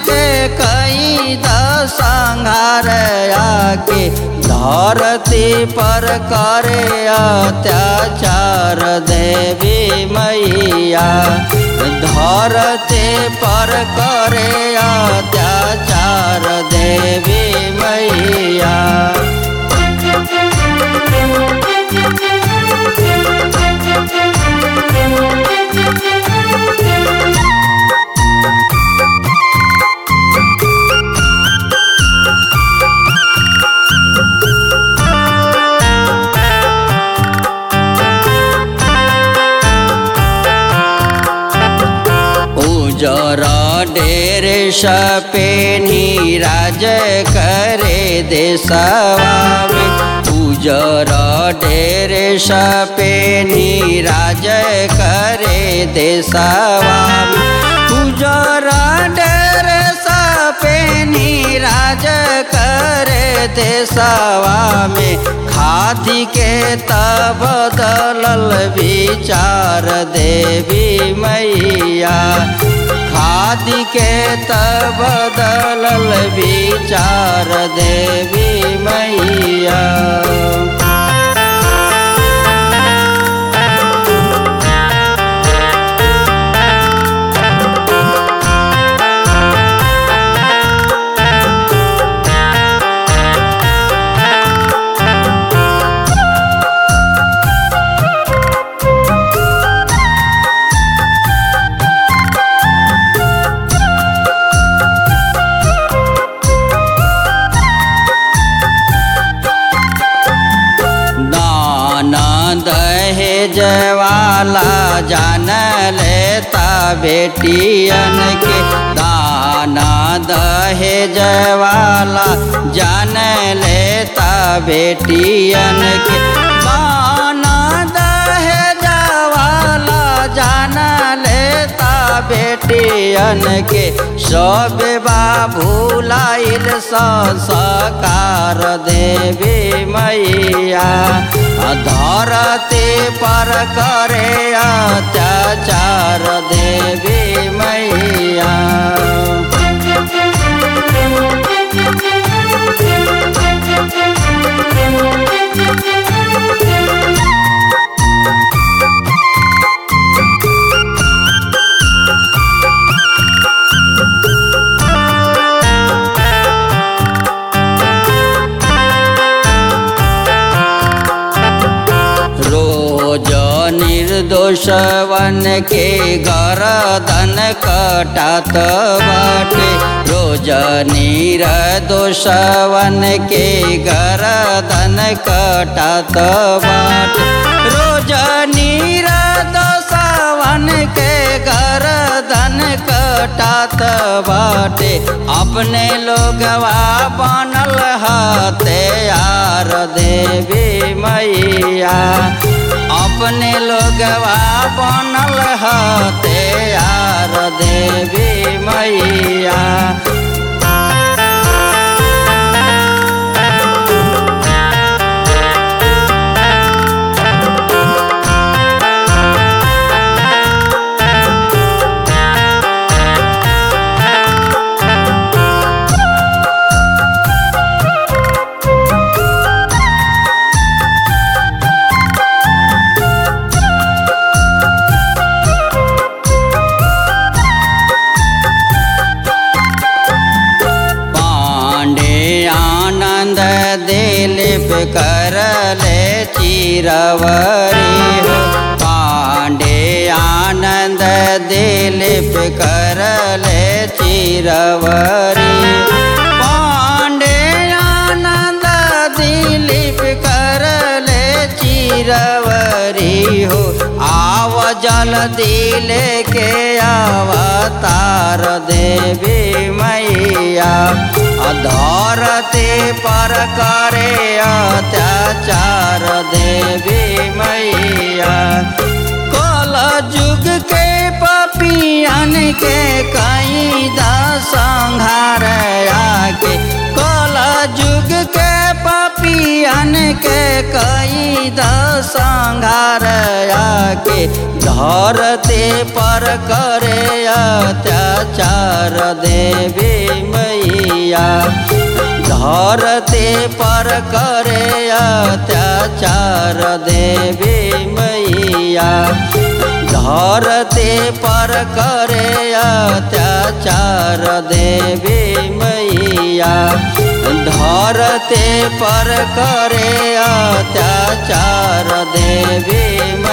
के कई संहार आके धरती पर करे अत्याचार देवी मैया धरती पर करे अत्याचार देवी मैया उजर डेर सपे नीराज करे देशवा में उजर डेर सपे नीराज करे देशवा में उजर डेर सपे नीराज करे देशवा में खादी के तब बदलल विचार देवी मैया खादी के तब बदलल विचार देवी मैया दहेज वाला जान लेता बेटियन के दाना दहेज वाला जान लेता बेटियन के दाना दहेज वाला जान लेता बेटियन के सब बाबूलाइल संस्कार देवी मैया धरती पर करे अत्याचार देवी मैया रोज निर्दोषवन के गरदन कटात बाटे रोज निर्दोषवन के गरदन कटात बाटे रोज निर्दोषवन के गरदन कटात बाटे अपने लोगवा बनल हते यार देवी मैया अपने लोगवा बनल हते यार देवी मैया दिलीप करले चिरवरी हो पांडे आनंद दिलीप करले चिरवरी पांडे आनंद दिलीप करले चिरवरी हो आव जल्दी लेके अवतार देवी मैया धरती पर करे अत्याचार देवी मैया कल युग के पपियन के कई संहार आके कल युग के पपियन के कई दसंगार आके धरते पर करे अत्याचार देवी मैया धरते पर करे अत्याचार देवी मैया धरते पर करे अत्याचार देवी मैया धरते पर करे अत्याचार देवी मैया